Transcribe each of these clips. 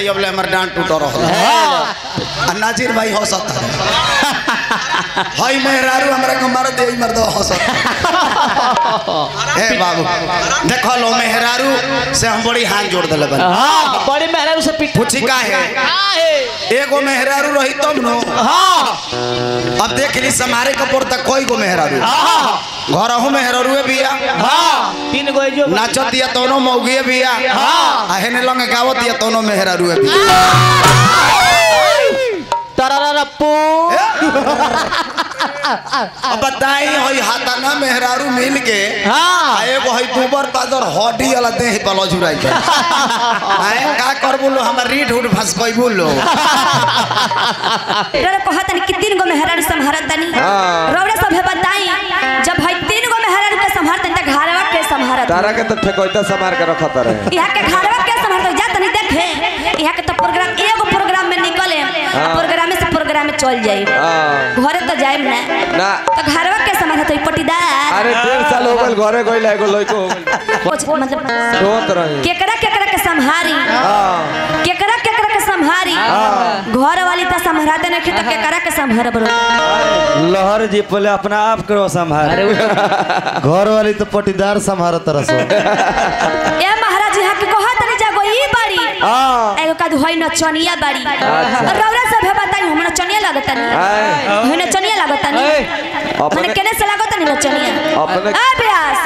भाई अब ले हमर डांट टूट रहा नाजिर भाई हंसत हई मेहरारू हमरा के मार दे मर दो हंसत ए बाबू देखो लो मेहरारू से हम बड़ी हाथ जोड़ देले बन हाँ बड़ी मेहरारू से पीठ पूछी का है एगो मेहरारू रही तब नो हाँ अब देख ली समारे कपूर तक कोई गो मेहरारू घर हूँ मेहरारू बिया हाँ तीन गो जो नाचत दिया तोनो मौगिए बिया हाँ। आ हेने लंग गावत दिया तोनो मेहरारू बिया तररप्पू अब बताई हई हाथाना मेहरारू मिल के हाँ। आ एगो हई दुबर पादर हड्डी वाला देह पलो जुराई के आए का कर बोलो हमर रीठ उठ फंस कोई बोलो रौरा कहत तनी कि तीन गो मेहरारू संभारत तनी रौरा सभे बताई जब भाई तीन गो मेहरारू के संभारत तनी त घरवा के संभारत तारा के तो ठेकोइता समार के रखत रहे यहाँ के घरवा के संभारत जा तनी देखे यहाँ के तो प्रोग्राम एगो प्रोग्राम में निकले प्रोग्राम से प्रोग्राम में चल जाई हाँ। घरे तो जाइम ना ना तो घरवा के संभारत होई पटीदार अरे डेढ़ साल हो गल घरे गइला एगो लइको हो गइल कुछ मतलब रोत रही केकरा केकरा के संभारी हाँ केकरा केकरा के संभारी घर वाली तो संभारते नहीं तो केकरा के संभार बरो लहर जी पहले अपना आप करो संभाल घर वाली तो पटीदार संभाल तरह से ए महाराज यहाँ के कहा तनी जागो ई बाड़ी हाँ एगो का होई नचनिया बाड़ी रौरा सब है बताई हम नचनिया लागत नहीं आए। होई नचनिया लागत नहीं अपने- मने केने से लागत नहीं नचनिया अपने- ए ब्यास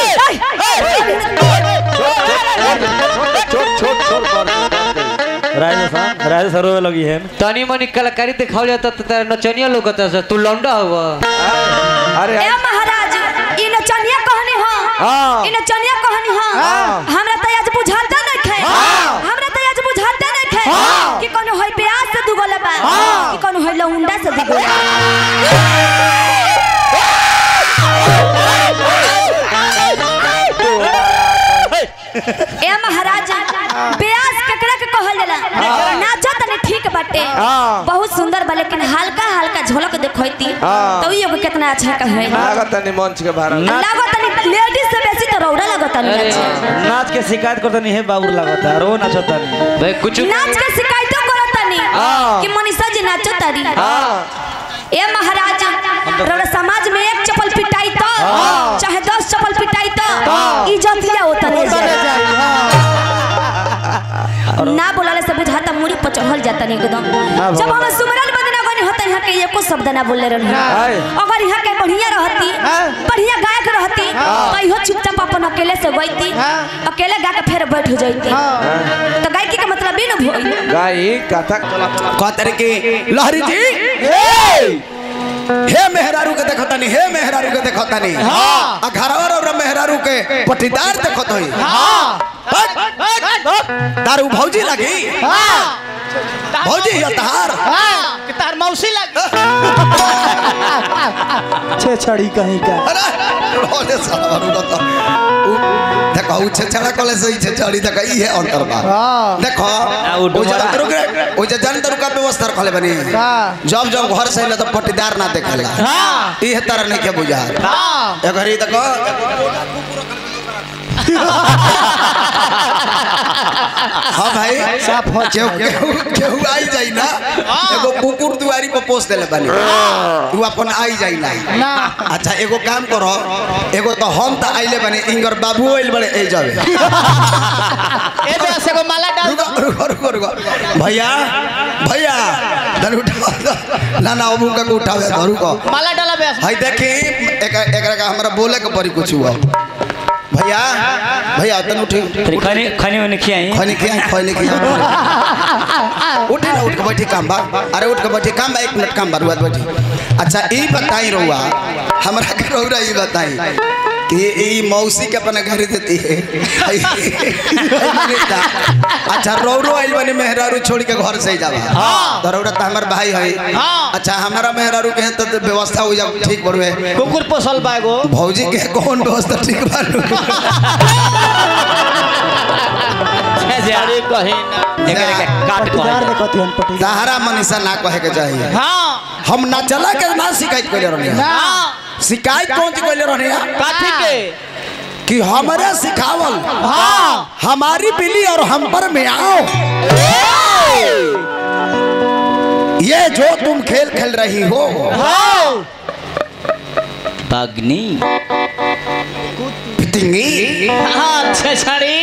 छोट छोट छोट पर राजा साहब राजा सर रोवे लगी है तनी मनी कलाकारी दिखावल जाता तो तेरा नचनिया लोग कहता तू लौंडा हुआ अरे ए महाराज ई नचनिया कहनी हो हाँ। ई नचनिया कहनी हो हमरा त आज बुझाता नहीं खे हमरा त आज बुझाता नहीं खे कि कोनो होई ब्यास से दुगोला बा कि कोनो होई लौंडा से दुगोला ए महाराज ब्यास केकरा के कहल जाला नाचो तने ठीक बाटे हाँ। बहुत सुंदर बा लेकिन हल्का हल्का झलक देखैती हाँ। तो ई कितना अच्छा कहे लागत नहीं मंच के बाहर लागत तनी लेडीज से बेसी तो रौड़ा लागत तनी नाच नाच के शिकायत करता नहीं है बाबूर लागत है रो नाचता नहीं भाई कुछ नाच के शिकायतों करत तनी हाँ। कि मनीषा जी नाचो तारी हाँ ए महाराज रौड़ा समाज में एक चप्पल पिटाई तो चाहे दस चप्पल पिटाई तो इज्जत लिया होता ना बोलाले से बुझाता मुड़ी पर चढ़ल जाता नहीं एकदम जब हम सुमरन बदना गनी होता यहाँ के एको शब्द ना बोले रहनी आए। अगर यहाँ के बढ़िया रहती बढ़िया गायक रहती तो इहो चुपचाप अपन अकेले से गईती अकेले गा के फिर बैठ हो जाती तो गायकी के मतलब भी न भोई गाई कथा कहते कि लहरी जी हे मेहरारू के देखतानी हे मेहरारू के देखतानी आ घरवा और मेहरारू के पटीदार देखत होई दारू भौजी लगी भौजी या तहार तार मौसी लग छे छड़ी कहीं का अरे रोले साला रुको तो उ- देखो उ छेछड़ा कले से ही छेछड़ी देखो ई है अंतर बा देखो उ ओ डुमरा। जन रुक रे ओ जे जन का व्यवस्था रखले बनी जब जब घर से अइले तो पटीदार ना देखेला ई है तरह नहीं के बुझा ए घरी देखो हाँ भाई केहू केहू केहू आई जाई ना एगो कुकुर दुआरी पर पोस देले बनी तू अपन आई जाई ना अच्छा एगो काम करो एगो तो हम तो आइले बनी इंगर बाबू आइल बड़े ए जावे ए बेस एगो माला डाल रुको रुको रुको रुको भैया भैया धन उठाओ ना ना अबू का उठावे धरू को माला डाला बेस हाय देखी एक एकरा का हमरा बोले के परी कुछ हुआ भैया भैया तन उठी खनी खनी में खियाई खनी खिया खनी खिया उठी ना उठ के बैठी काम बा अरे उठ के बैठी काम बा एक मिनट काम बा रुआ बैठी अच्छा ई बताई रहुआ हमरा के रहुआ ई बताई कि ई मौसी के अपने घर देती है अच्छा रौरो आइल बने मेहरारू छोड़ के घर से ही जावा तो रौरा तो हमार भाई है अच्छा हमारा मेहरारू के तो तो व्यवस्था हो जा ठीक बड़ुए कुकुर पोसल बा एगो भौजी के कौन व्यवस्था ठीक बारू अरे कहीं ना एकरे के काट कहे सहारा मनीषा ना कहे के चाहिए हाँ हम ना चला के ना शिकायत कर रहे हाँ शिकायत कौन सी कर रहे काठी के कि हमारे सिखावल हाँ हमारी बिल्ली और हम पर में आओ ये जो तुम खेल खेल रही हो बागनी फितिंगी अच्छा छड़ी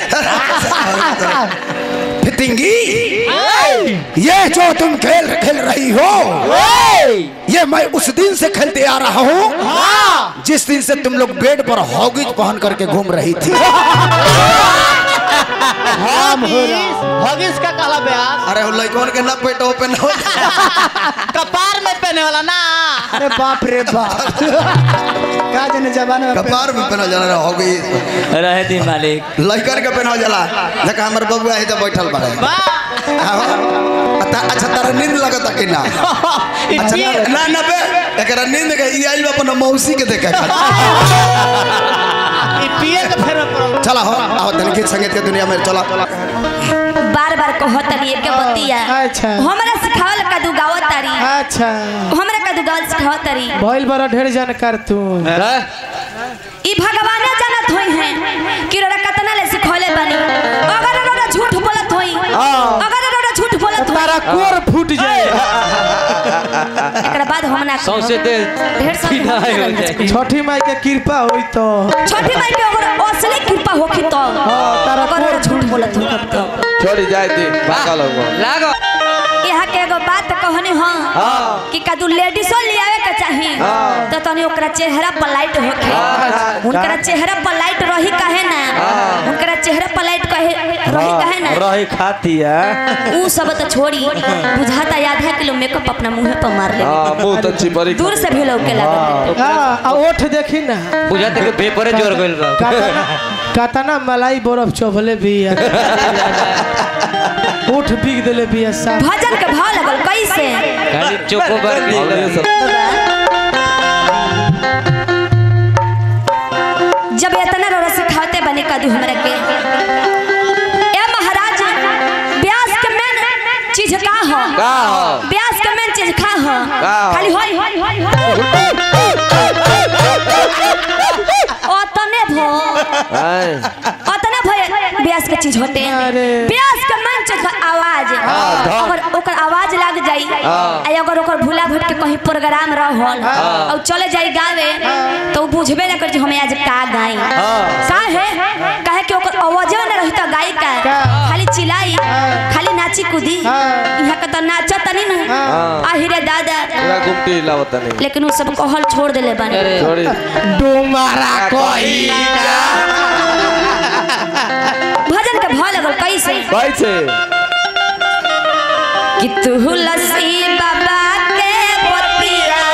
फितिंगी ये जो तुम खेल खेल रही हो ये मैं उस दिन से खेलते आ रहा हूँ जिस दिन से तुम लोग बेड पर हॉगिज पहन करके घूम रही थी हगिस का काला ब्याज अरे लड़कों के ना पेट ओपन हो कपार में पहने वाला ना अरे बाप रे बाप का जने जमाने में कपार में पहना जाला हॉगिज रहे दी मालिक लड़कर के पहना जाला देखा हमर बबुआ है तो बैठल बड़े अच्छा तारा नींद लगता कि ना अच्छा ना ना ना बे एकरा नींद के ई आइल बा अपन मौसी के देखे पिए के फेर पड़ल चला हो आओ तनिक गीत संगीत के दुनिया में चला बार बार कहतनी के बतिया अच्छा। हमरा सिखावल कदू गावत तारी अच्छा हमरा कदू गावल सिखावत तारी भइल बड़ा ढेर जानकार तू ई भगवाने जानत होई हैं कि रोरा कतना ले सिखौले बनी अगर रोरा झूठ बोलत होई अगर रोरा झूठ बोलत होई तारा कोर फूट जाए एकरा बाद हम ना सौसे दे ढेर सारी सीधा हो जाए छठी माई के कृपा होई तो छोटी माई के अगर असली कृपा होखी तो तारा अगर रोरा झूठ बोलत हो कब तो छोड़ी जाए दी पागल हो लागो यहाँ के एगो बात कहनी हाँ कि कदू लेडीजो ले आवे के चाही तो तनी ओकरा चेहरा पर लाइट होखे उनकरा चेहरा पर लाइट रही काहे ना उनकरा चेहरा पर लाइट कहे रही काहे ना रही खाती है ऊ सब तो छोड़ी बुझाता आधा किलो मेकअप अपना मुंह पर मार ले हाँ मुंह तो चिपरी दूर से भी लोग के लागत हाँ आ ओठ देखी ना बुझाते के पेपरे जोर गइल बा कातना कातना मलाई बरफ चोभले भी ओठ बिग देले भी साफ भजन के भाव लगल कैसे खाली चोको बार जब इतना रोरा सिखाते बने कदू हमरा के ए महाराज ब्यास के मेन चीज का हो का हो? ब्यास के मेन चीज का हो का हो? खाली होई ओतने भो आए ओतने भो ब्यास के चीज होते हैं अरे। ब्यास के मेन चीज है आवाज अगर ओकर आवाज लाग जाई आ अगर ओकर भूला भट के कहीं प्रोग्राम रहल और चले जाई गावे तो उ बुझबे ना कर जे हमें आज का गाई काहे काहे कि ओकर आवाज ना रही तो गाई का खाली चिल्लाई खाली नाची कूदी यहाँ का तो नाचा तनी ना आहिरे दादा पूरा गुमटी लावता नहीं लेकिन वो सब कहल छोड़ देले बानी छोड़ी डोमारा कोई भजन के भाव लगल कैसे कैसे कि तू लस्सी बाबा के बतिया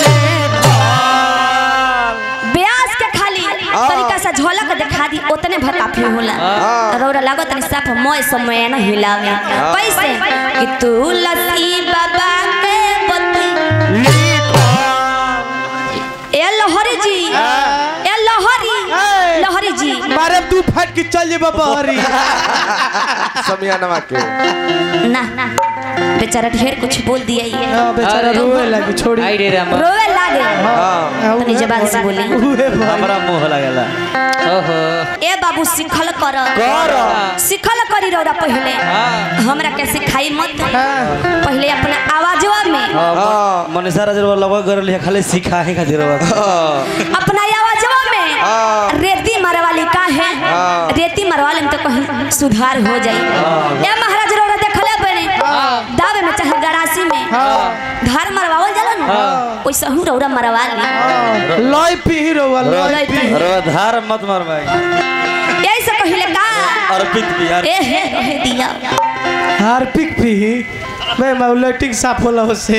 ब्यास के खाली तरीका से झलक दिखा दी उतने भर काफी होला रौरा लागत नहीं साफ मोय समय न हिलावे कैसे कि तू लस्सी बाबा के बतिया ए लहरी जी ए लहरी लहरी जी मारे तू फट के चल जेबा बहरी समियानवा के ना ना बेचारा ढेर कुछ बोल दिया ये हाँ, बेचारा अरे, रोए लगी छोड़ी आई रे रामा रोवे लागे हाँ अपनी जबान से बोली उहे भाई हमरा मुंह लगेला ओहो ए बाबू सिखल कर सिखल करी रौरा पहले हमरा के सिखाई मत पहले अपना आवाजवा में हाँ मनीषा राजर लगभग कर लिया खाली सिखाए खातिर हाँ अपना आवाजवा में हाँ। रेती मरवाली का है हाँ। रेती मरवाले में तो कहीं सुधार हो जाई ए महाराज रौरा देखले बने दावे में चाहे गरासी में धार मरवावल जाला ना वैसे हूँ रौरा मरवा ली लय पी रोवा लय लय पी पी। अरे धार मत मार भाई यही से कहिले का अर्पित बिहार ए हे हे दिया हार्पिक पी मैं माउलेटिंग साफ होला उसे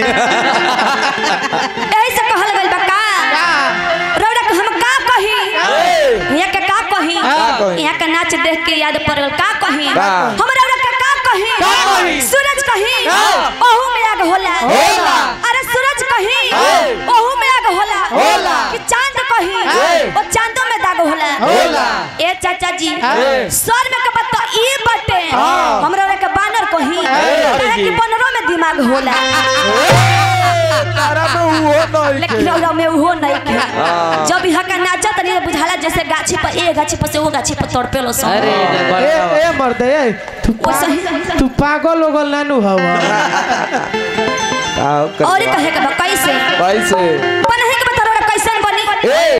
यही से कहल गइल बा का रौरा के हम का कही यहाँ के का कही कही? यहाँ के नाच देख के याद पड़ गल का कही का? हम रौरा के का कही कही? सूरज कही ओहू में आग होला होला। अरे सूरज कही ओहू में आग होला होला। कि चांद कही ओ चांदो में दाग होला होला। ए चाचा जी ए। स्वर में के बता ई बटे हम रौरा के बानर कही काहे कि बनरो में दिमाग होला तारा में वो नहीं लेकिन रौरा में वो नहीं के जब यहाँ का नाचा तनी बुझाला जैसे गाछी पर ए गाछी पर से वो गाछी पर तोड़ पेलो सब अरे ए ए मर्द ए तू वैसे ही तू पागल ओगल नानू हवा का कर और कहे के बा कैसे कैसे बनहे के बता कैसे बनी ए